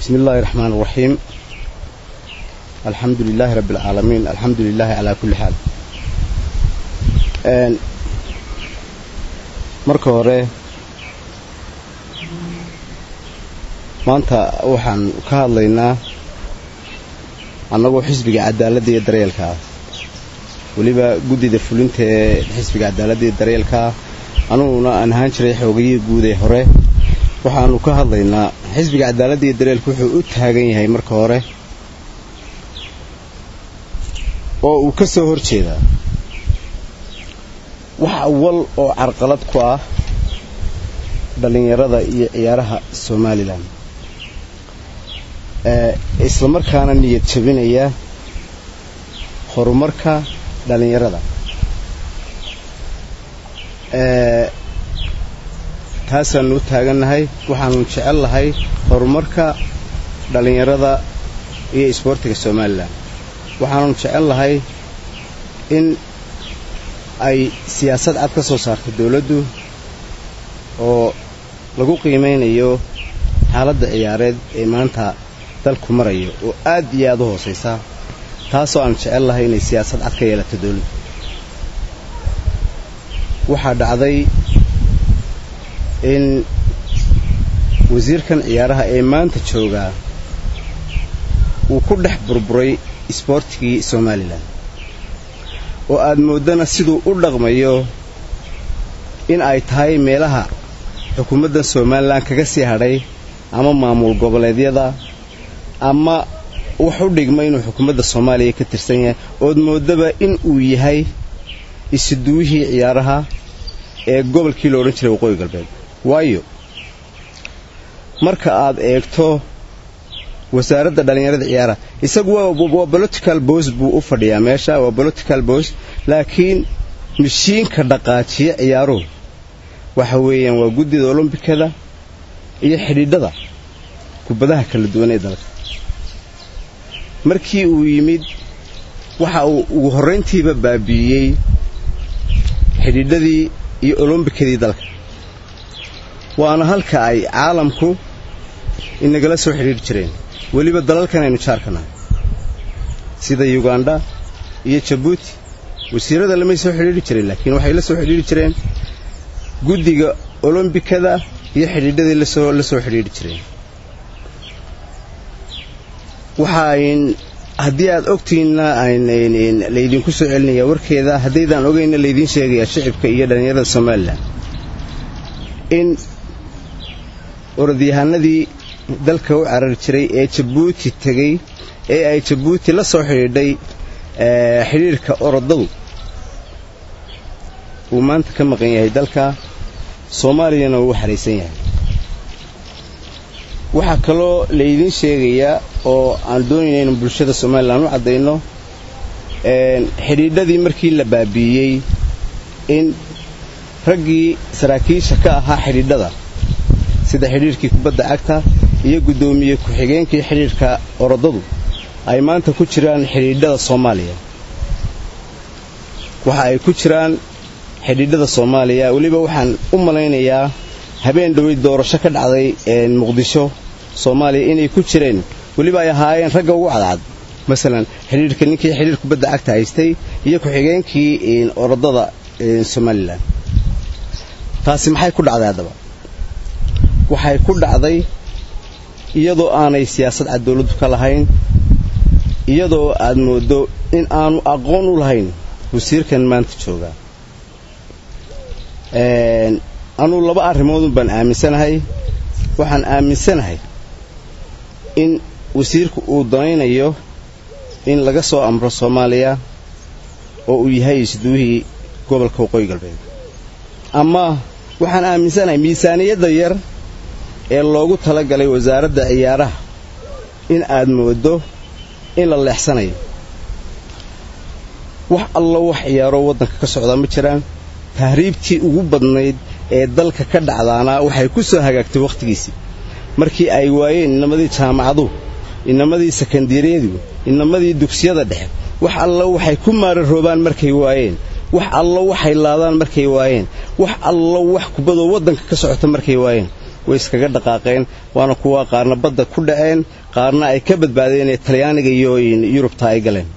بسم الله الرحمن الرحيم الحمد لله رب العالمين الحمد لله على كل حال marka hore maanta waxaan ka hadlaynaa annagoo xisbiga cadaaladda iyo daryeelka ah weliba guddida fulinta ee xisbiga cadaaladda iyo daryeelka ah anuguna aan ahaan jiray xoogayihii guud ee hore waxaanu ka hadlaynaa xisbiga cadaaladda iyo daryeelka wuxuu u taagan yahay marka hore oo uu ka soo hor jeedaa wax awal oo carqalad ku ah dhallinyarada iyo ciyaaraha somalilan isla markaana niyad jabinaya horumarka dhallinyarada taasaanu u taagannahay waxaanu jecel lahay horumarka dhallinyarada iyo isboortiga somalilan waxaanu jecel lahay in ay siyaasad cad ka soo saarto dawladdu oo lagu qiimaynayo xaaladda ciyaareed ee maanta dalku marayo oo aad iyo aad u hoosaysa taasoo aan jecel lahay inay siyaasad cad ka yeelato dawladdu waxaa dhacday in wasiirkan ciyaaraha ee maanta joogaa uu ku dhex burburay isboortigii somalilan oo aad mooddana siduu u dhaqmayo in ay tahay meelaha xukuumadda somalilan kaga sii hadhay ama maamul goboleedyada ama wax u dhigma inuu xukuumadda soomaaliya ka tirsan yahay ood moodaba in uu yahay isuduwihii ciyaaraha ee gobolkii la odhan jiray waqooyi galbeed waayo marka aad eegto wasaaradda dhallinyarada ciyaaraha isagu waa political bos buu u fadhiyaa meesha waa political bos laakiin mishiinka dhaqaajiya ciyaaruhu waxa weeyaan waa guddida olombikada iyo xidhiidhada kubadaha kala duwan ee dalka markii uu yimid waxa uu ugu horrayntiiba baabi'iyey xidhiidhadii iyo olombikadii dalka waana halka ay caalamku inagala soo xidhiidhi jireen weliba dalalkan aynu jaarka nahay sida yugandha iyo jabuuti wasiirada lamay soo xidhiidhi jireen laakiin waxay la soo xidhiidhi jireen guddiga olombikada iyo xidhiidhadii lasoo la soo xidhiidhi jireen waxaayn haddii aad ogtiinna laydinku soo celinayaa warkeeda haddaydaan ogaynna laydiin sheegayaa shicibka iyo dhallinyarada somalilan in orodyahanadii dalka u carari jiray ee jabuuti tegey ee ay jabuuti la soo xidhiidhay xidhiidhka orodadu uu maanta ka maqan yahay dalka soomaaliyana uu u xaraysan yahay waxaa kaloo laydiin sheegayaa oo aan doonayna inu bulshada somalilan u caddayno xidhiidhadii markii la baabi'iyey in raggii saraakiisha ka ahaa xidhiidhada sida xidhiidhkii kubadda cagta iyo guddoomiye ku-xigeenkii xidhiidhka orodadu ay maanta ku jiraan xidhiidhada soomaaliya waxa ay ku jiraan xidhiidhada soomaaliya weliba waxaan u malaynayaa habeen dhowey doorasho ka dhacday muqdisho soomaaliya inay ku jireen weliba ay ahaayeen ragga ugu cadcad masalan xidhiidhka ninkii xidhiidh kubadda cagta haystay iyo ku-xigeenkii orodada somalilan taasi maxay ku dhacday haddaba waxay ku dhacday iyadoo aanay siyaasad cad dawladdu ka lahayn iyadoo aad mooddo in aanu aqoon u lahayn wasiirkan maanta joogaa anuu laba arrimoodun baan aaminsanahay waxaan aaminsanahay in wasiirku uu danaynayo in laga soo amro soomaaliya oo uu yahay isduwihii gobolka waqooyi galbeed ama waxaan aaminsanahay miisaaniyadda yar ee loogu talagalay wasaaradda ciyaaraha in aad mooddo in la leexsanayo wax allo wax ciyaaroo waddanka ka socdaa ma jiraan tahriibtii ugu badnayd ee dalka ka dhacdaana waxay ku soo hagaagtay wakhtigiisii markii ay waayeen inamadii jaamacaduhu inamadii sekandariyadu inamadii dugsiyada dhexe wax allo waxay ku maararoobaan markay waayeen wax allo waxay laadaan markay waayeen wax allo wax kubadoo waddanka ka socota markay waayeen way iskaga dhaqaaqeen waana kuwa qaarna badda ku dhaceen qaarna ay ka badbaadeen ee talyaaniga iyo yurubta ay galeen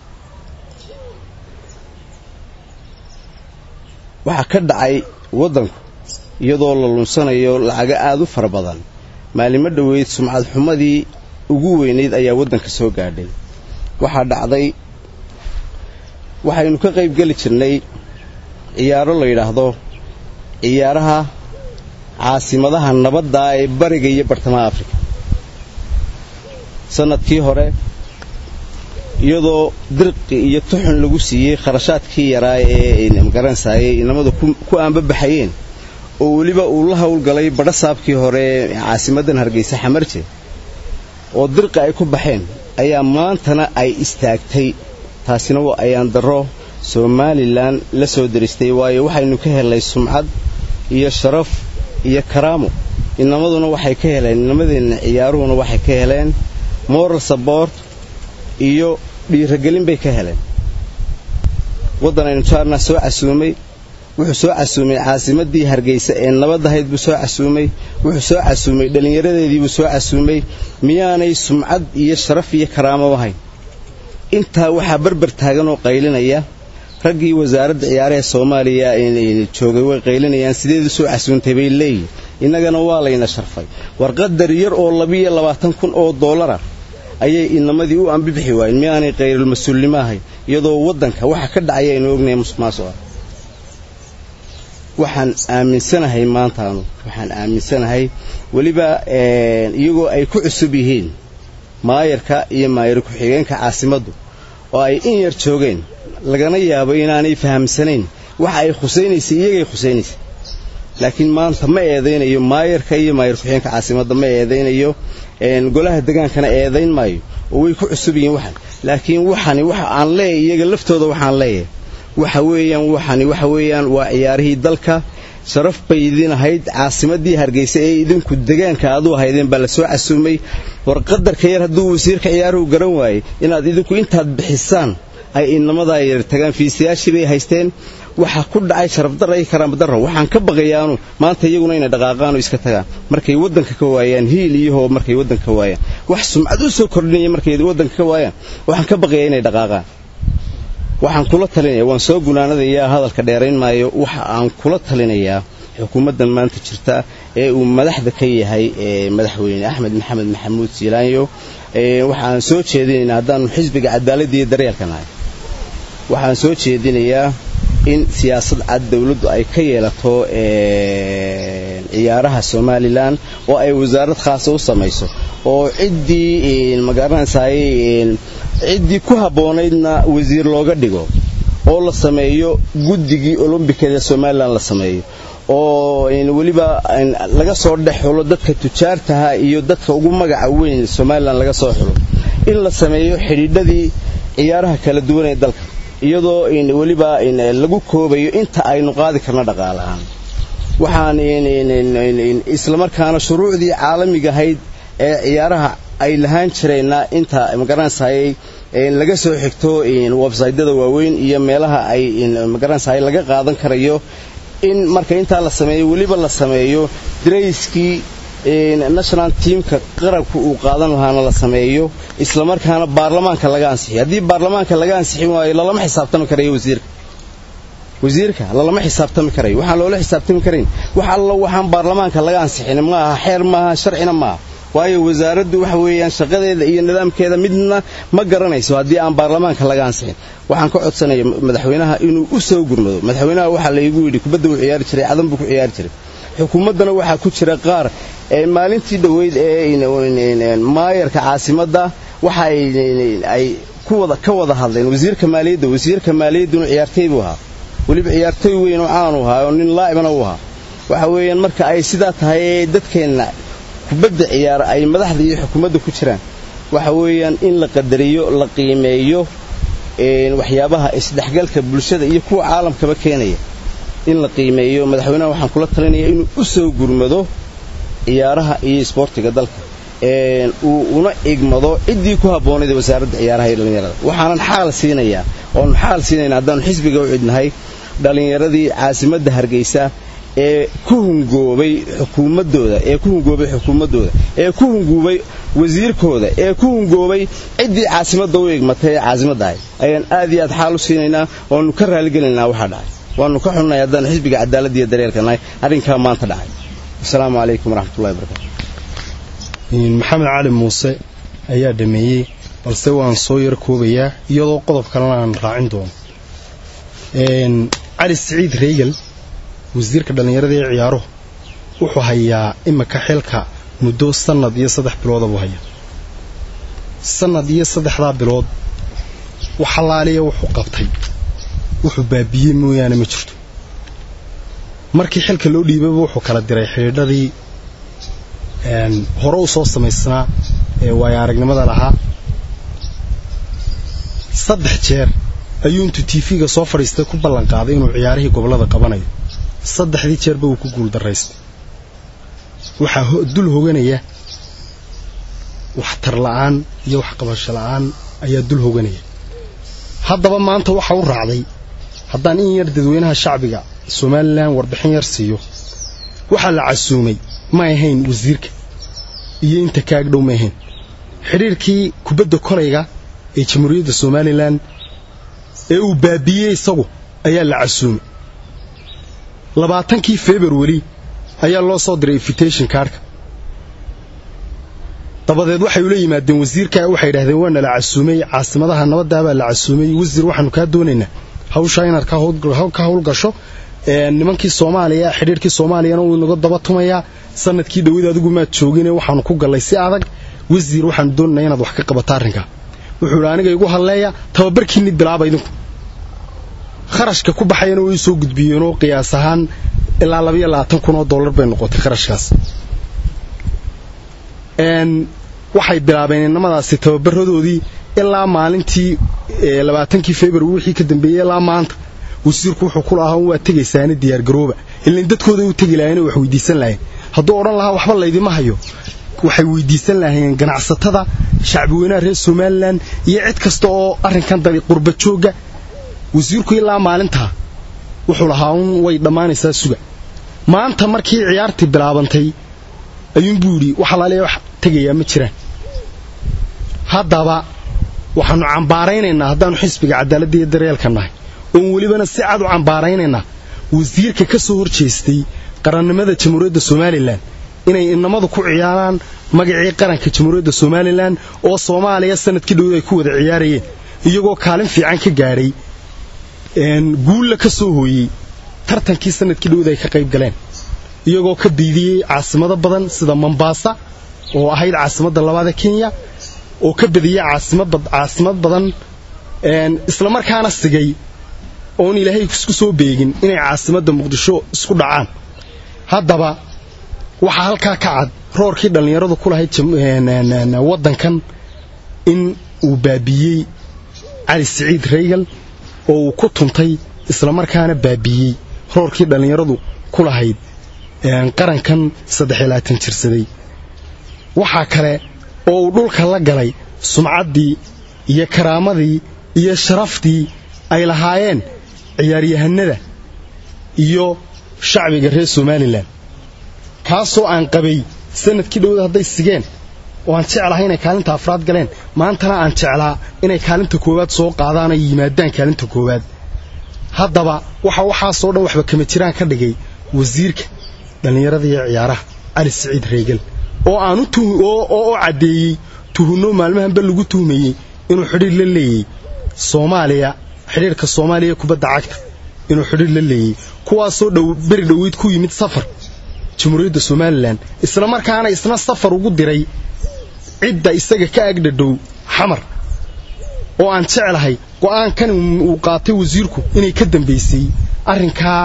waxaa ka dhacay waddanku iyadoo la lunsanayo lacago aad u fara badan maalimo dhoweyd sumcad xumadii ugu weynayd ayaa waddanka soo gaadhay waxaa dhacday waxaynu ka qayb geli jirnay ciyaaro la yidhaahdo ciyaaraha caasimadaha nabadda ee bariga iyo bartamaha afrika sannadkii hore iyadoo dirqi iyo tuxun lagu siiyey kharashaadkii yaraa ee magaranaysaayey inamadu ku aanbabaxayeen oo weliba uu la howlgalay badhasaabkii hore caasimadan hargeysa xamarje oo dirqi ay ku baxeen ayaa maantana ay istaagtay taasina waa ayaan darro somalilan la soo deristay waayo waxaynu ka helnay sumcad iyo sharaf iyo karaamo inamaduna waxay ka heleen inamadeenna ciyaaruhuna waxay ka heleen moral sabort iyo dhiiragelin bay ka heleen waddan aynu jaarna soo casuumay wuxuu soo casuumay caasimadii hargeysa ee nabadahayd buu soo casuumay wuxuu soo casuumay dhallinyaradeediibuu soo casuumay miyaanay sumcad iyo sharaf iyo karaamo ahayn intaa waxaa barbar taagan oo qaylinaya raggii wasaaradda ciyaaraha soomaaliya joogay way qaylinayaan sideedu soo casuuntay bay leeyihin innagana waa layna sharfay warqadar yar oo labiiyo labaatan kun oo doolara ayay inamadii u ambibixi waayeen miyaanay qayrulmas-uulnimo ahayn iyadoo waddanka waxa ka dhacaya aynu ognahay musuqmaasuqa waxaan aaminsanahay maantaanu waxaan aaminsanahay weliba iyagoo ay ku cusub yihiin maayarka iyo maayar ku-xigeenka caasimaddu oo ay in yar joogeen lagana yaabo inaanay fahamsanayn waxa ay khusaynaysay iyagay khusaynaysay laakiin maanta ma eedaynayo maayarka iyo maayar ku-xigeenka caasimadda ma eedaynayo golaha degaankana eedayn maayo oo way ku cusub yihiin waxan laakiin waxani waxa aan leeyahay iyaga laftooda waxaan leeyahay waxa weeyaan waxani waxa weeyaan waa ciyaarihii dalka sharaf bay idin ahayd caasimadii hargeysa ee idinku degaanka aad u ahaydeen baa la soo casuumay war qadarka yar hadduu wasiirka ciyaaruhu garan waayey inaad idinku intaad bixisaan ay inamadaa yar tagaan fiisayaashii bay haysteen waxaa ku dhacay sharafdarra iyo karaamadarra waxaan ka baqayaanu maanta iyaguna inay dhaqaaqaanoo iska tagaan markay waddanka ka waayaan hiil iyahoo markay waddanka ka waayaan wax sumcad u soo kordhinaya markay waddanka ka waayaan waxaan ka baqayaa inay dhaqaaqaan waxaan kula talinaya waan soo gunaanadayaa hadalka dheerayn maayo waxa aan kula talinayaa xukuumaddan maanta jirta ee uu madaxda ka yahay madaxweyne axmed maxamed maxamuud siilaanyo waxaan soo jeedinaynaa haddaanu xisbiga cadaaladda iyo daryeelka nahay waxaan soo jeedinayaa in siyaasad cad dawladdu ay ka yeelato ciyaaraha somalilan oo ay wasaarad khaasa u samayso oo ciddii magaranaysaay ciddii ku habboonaydna wasiir looga dhigo oo la sameeyo guddigii olombikada somalilan la sameeyo oo weliba laga soo dhex xulo dadka tujaartaha iyo dadka ugu magaca weyn somalilan laga soo xulo in la sameeyo xidhiidhadii ciyaaraha kala duwan ee dalka iyadoo weliba lagu koobayo inta aynu qaadi karno dhaqaalahaan waxaan islamarkaana shuruucdii caalamiga ahayd ee ciyaaraha ay lahaan jireenna inta magaranaysaayay laga soo xigto websaytyada waaweyn iyo meelaha ay magaranaysaay laga qaadan karayo in marka intaa la sameeyo weliba la sameeyo darayskii national teamka qarabka uu qaadan lahaana la sameeyo islamarkaana baarlamaanka laga ansixiyo haddii baarlamaanka laga ansixin waayo lalama xisaabtami karayo wasiirka wasiirka lalama xisaabtami karayo waxaan loola xisaabtami karayn wax allo waxaan baarlamaanka laga ansixin ma aha xeer maaha sharcina maaha waayo wasaaraddu waxa weeyaan shaqadeeda iyo nidaamkeeda midna ma garanayso haddii aan baarlamaanka laga ansixin waxaan ka codsanaya madaxweynaha inuu u soo gurmado madaxweynaha waxaa laygu yidhi kubadda wuu ciyaari jiray cadan buu ku ciyaari jiray xukuumaddana waxaa ku jira qaar maalintii dhoweyd ee maayarka caasimadda waxa ay ka wada hadleen wasiirka maaliyadda wasiirka maaliyadduna ciyaartay buu ahaa weliba ciyaartooy weyn oo caanu ahaa oo nin laa'ibana u ahaa waxa weeyaan marka ay sidaa tahay ee dadkeenna kubadda ciyaara ay madaxda iyo xukuumadda ku jiraan waxa weeyaan in la qadariyo la qiimeeyo waxyaabaha isdhexgalka bulshada iyo kuwa caalamkaba keenaya in la qiimeeyo madaxweynaha waxaan kula talinayaa inuu u soo gurmado ciyaaraha iyo isboortiga dalka uu una igmado ciddii ku habboonayd wasaaradda ciyaaraha iyo dhallinyarada waxaanan xaal siinayaa oonu xaal siinayna haddaanu xisbiga u cidnahay dhallinyaradii caasimadda hargeysa ee ku hungoobay xukuumaddooda ee ku hungoobay xukuumaddooda ee ku hungoobay wasiirkooda ee ku hungoobay ciddii caasimadda u egmatay ee caasimadda ahay ayaan aad iyo aad xaal u siinaynaa waannu ka raaligelinaynaa waxaa dhacay waannu ka xunnahay haddaan xisbiga cadaaladda iyo daryeelka nahay arrinkaa maanta dhacay asalaamu calaykum waraxmatullahi wabarakatu maxamed cali muuse ayaa dhameeyey balse waan soo yar koobayaa iyadoo qodob kalena aan raacin doono cali siciid reegal wasiirka dhallinyarada ee ciyaaruhu wuxuu hayaa imika xilka muddo sannad iyo saddex bilooda buu hayaa sannad iyo saddexdaa bilood wax allaaliya wuxuu qabtay wuxuu baabiyey mooyaane ma jirto markii xilka loo dhiibaba wuxuu kala diray xidhiidhadii hore u soo samaysnaa ee waayo aragnimada lahaa saddex jeer ayuu intuu tiifiga soo fadhiistay ku ballan qaaday inuu ciyaarihii gobollada qabanayo saddexdii jeerba uu ku guuldaraystay waxaa dul hoganaya waxtar la'aan iyo waxqabasho la'aan ayaa dul hoganaya haddaba maanta waxa u raacday haddaan in yar dadweynaha shacbiga somalilan warbixin yar siiyo waxaa la casuumay ma ahayn wasiirka iyo inta ka agdhow ma ahayn xidhiirkii kubadda kolayga ee jamhuuriyadda somalilan ee uu baabiyey isagu ayaa la casuumay labaatankii februari ayaa loo soo diray invitation kaarhka dabadeed waxay ula yimaadeen wasiirka waxay idhahdeen waa nala casuumay caasimadaha nabaddaabaa la casuumay wasiir waxaanu kaa doonaynaa hawshaa inaad ka howlgasho nimankii soomaaliya xidhiirkii soomaaliyana wuu inaga daba tumayaa sanadkii dhowid adigu maad joogine waxaanu ku gallay si adag wasiir waxaanu doonaynaa inaad wax ka qabato arrinkaa wuxuu idhi aniga igu hadleeya tababarkiinni bilaaba idinku kharashka ku baxayana way soo gudbiyeenoo qiyaas ahaan ilaa labaiyo labaatan kun oo dollar bay noqotay kharashkaas waxay bilaabeen inamadaasi tababaradoodii ilaa maalintii labaatankii februari wixii ka dambeeyey ilaa maanta wasiirku wuxuu ku lahaa waa tegaysaana diyaargarooba ilan dadkooda u tegi lahayen wax weydiisan lahayeen hadduu odhan lahaa waxba laydima hayo waxay weydiisan lahayeen ganacsatada shacbiweynaha reer somalilan iyo cid kasta oo arrinkan dabi qurba joogga wasiirku ilaa maalintaa wuxuu lahaa un way dhammaanaysaa suga maanta markii ciyaartii bilaabantay ayuunbuu yidhi wax alaaliya wax tegayaa ma jiraan haddaba waxaannu cambaaraynaynaa haddaannu xisbiga cadaaladda iyo daryeelka nahay oon welibana si cad u cambaaraynaynaa wasiirka ka soo hor jeestay qarannimada jamhuuriyadda somalilan inay inamadu ku ciyaaraan magacii qaranka jamhuuriyadda somalilan oo soomaaliya sanadkii dhowd ay ku wada ciyaarayeen iyagoo kaalin fiican ka gaadhay guulla ka soo hooyey tartankii sanadkii dhowd ay ka qayb galeen iyagoo ka biidiyey caasimado badan sida mombaasa oo ahayd caasimadda labaada kenya oo ka badiyey caasimad badan islamarkaana sigay oon ilaahay isku soo beegin inay caasimadda muqdisho isku dhacaan haddaba waxaa halkaa ka cad roorkii dhallinyaradu ku lahayd waddankan in uu baabiyey cali siciid reygal oo uu ku tuntay islamarkaana baabiyey roorkii dhallinyaradu ku lahayd qarankan saddexiyo labaatan jirsaday waxaa kale oo uu dhulka la galay sumcaddii iyo karaamadii iyo sharaftii ay lahaayeen ciyaaryahanada iyo shacbiga reer somalilan kaasoo aan qabay sanadkii dhowda hadday sigeen oo aan jeclahay inay kaalinta afraad galeen maantana aan jeclaa inay kaalinta koowaad soo qaadaan ay yimaadaan kaalinta koowaad haddaba waxa waxaasoo dhan waxba kama jiraan ka dhigay wasiirka dhallinyarada iyo ciyaaraha cali siciid reegal oo aan oo caddeeyey tuhunno maalmahanba lagu tuhmayey inuu xidhiir la leeyey soomaaliya xidhiirka soomaaliya kubadda cagta inuu xidhiir la leeyey kuwaasoo dhow beri dhoweyd ku yimid safar jamhuuriyadda somalilan isla markaana isna safar ugu diray cidda isaga ka agdhadhow xamar oo aan jeclahay go'aankan uu qaatay wasiirku inay ka dambaysay arrinkaa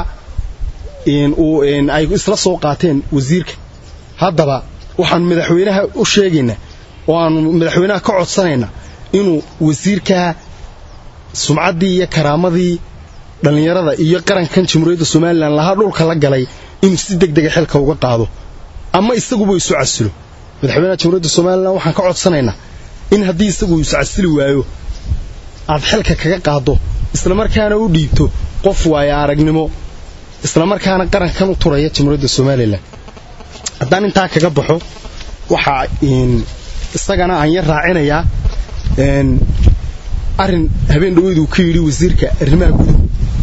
ay isla soo qaateen wasiirka haddaba waxaanu madaxweynaha u sheegaynaa oo aanu madaxweynaha ka codsanaynaa inuu wasiirkaa sumcaddii iyo karaamadii dhallinyarada iyo qarankan jamhuuriyadda somalilan lahaa dhulka la galay inuu si deg dega xilka uga qaado ama isaguba isu casilo madaxweynaha jamhuuriyadda somalilan waxaan ka codsanaynaa in haddii isagu isu casili waayo aad xilka kaga qaaddo islamarkaana u dhiibto qof waayo aragnimo islamarkaana qarankan u turaya jamhuuriyadda somalilan haddaan intaa kaga baxo waxaa isagana aan yar raacinayaa arin habeen dhaweyduu ka yidhi wasiirka arrimaha guduhu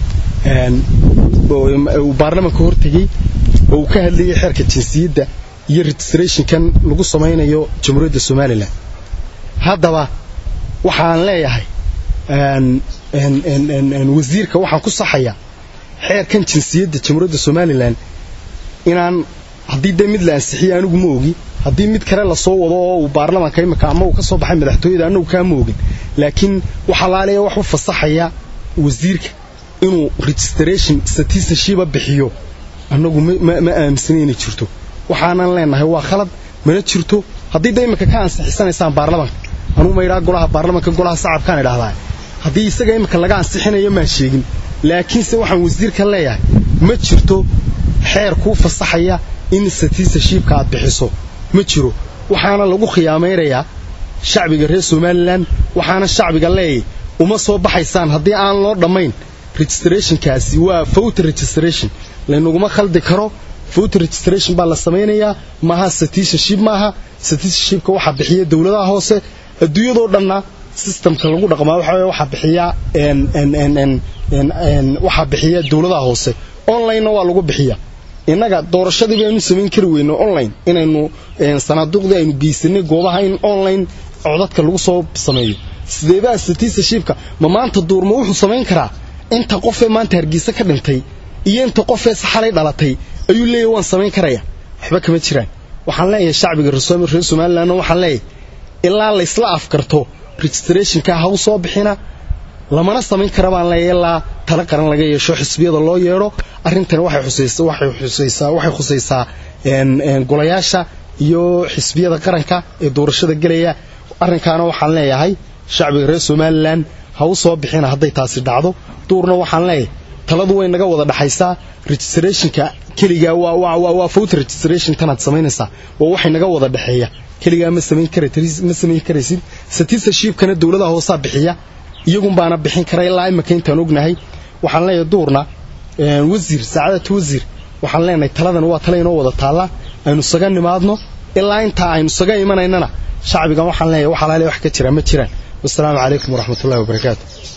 uu baarlamanka hortegey oo uu ka hadlayay xeerka jinsiyadda iyo registrationkan lagu samaynayo jamhuuriyadda somalilan haddaba waxaan leeyahay wasiirka waxaan ku saxayaa xeerkan jinsiyadda jamhuuriyadda somalilan inaan haddii dee mid la ansixiyey anigu ma ogi haddii mid kale lasoo wado oo uu baarlamanka imika ama uu ka soo baxay madaxtooyada anagu kaama ogin laakiin waxaa laaleeya wax u fasaxaya wasiirka inuu registration citizenship bixiyo annagu ma aaminsana inay jirto waxaanan leenahay waa khalad mana jirto haddii da imika ka ansixisanaysaan baarlamanka anugu ma idhaa golaha baarlamanka golaha sacabkaan idhahdaa haddii isaga imika laga ansixinayo maan sheegin laakiinse waxaan wasiirka leeyahay ma jirto xeer kuu fasaxaya in citizenshipka aad bixiso ma jiro waxaana lagu khiyaamaynayaa shacbiga reer somalilan waxaana shacbiga leeyay uma soo baxaysaan haddii aan loo dhammayn registrationkaasi waa voter registration laynaguma khaldi karo voter registration baa la samaynayaa maaha citizenship maaha citizenshipka waxaa bixiya dowladaha hoose adduunyadoo dhanna systemka lagu dhaqmaa waxa waxaa bixiya waxaa bixiya dowladaha hoose onlinena waa lagu bixiya innaga doorashadii baynu samayn kari weyno online inaynu sanaaduuqdii aynu geysanay goobaha in online codadka lagu soo sameeyo sideebaa citizenshipka ma maanta duurma wuxuu samayn karaa inta qofee maanta hargeysa ka dhintay iyo inta qofee saxalay dhalatay ayuu leeyahy waan samayn karaya waxba kama jiraan waxaan leeyahay shacbiga reer somalilan waxaan leeyahay ilaa laysla afkarto registrationka ha u soo bixina lamana samayn kara baan leeyahay ilaa tala qaran laga yeesho xisbiyada loo yeedho arrintani waxay xusaysaa waxay xusaysaa waxay khusaysaa golayaasha iyo xisbiyada qaranka ee doorashada gelaya arrinkaana waxaan leeyahay shacbiga reer somalilan ha u soo bixina hadday taasi dhacdo duurna waxaan leeyahay taladu way naga wada dhaxaysaa registrationka keligaa waa voter registration tanaad samaynaysaa waa waxay naga wada dhexeeya keligaa ma samayn ma samayn karaysid citizenshipkana dowladaha hoosaa bixiya iyagun baana bixin kara ilaa imika intaan ognahay waxaan leeyahay duurna wasiir saacadatu wasiir waxaan leenahay taladan waa tala inoo wada taalla aynu saga nimaadno ilaa intaa aynu saga imanaynana shacbigan waxaan leeyahay wax alaale wax ka jira ma jiraan wasalaamu calaykum waraxmatullahi wabarakaatu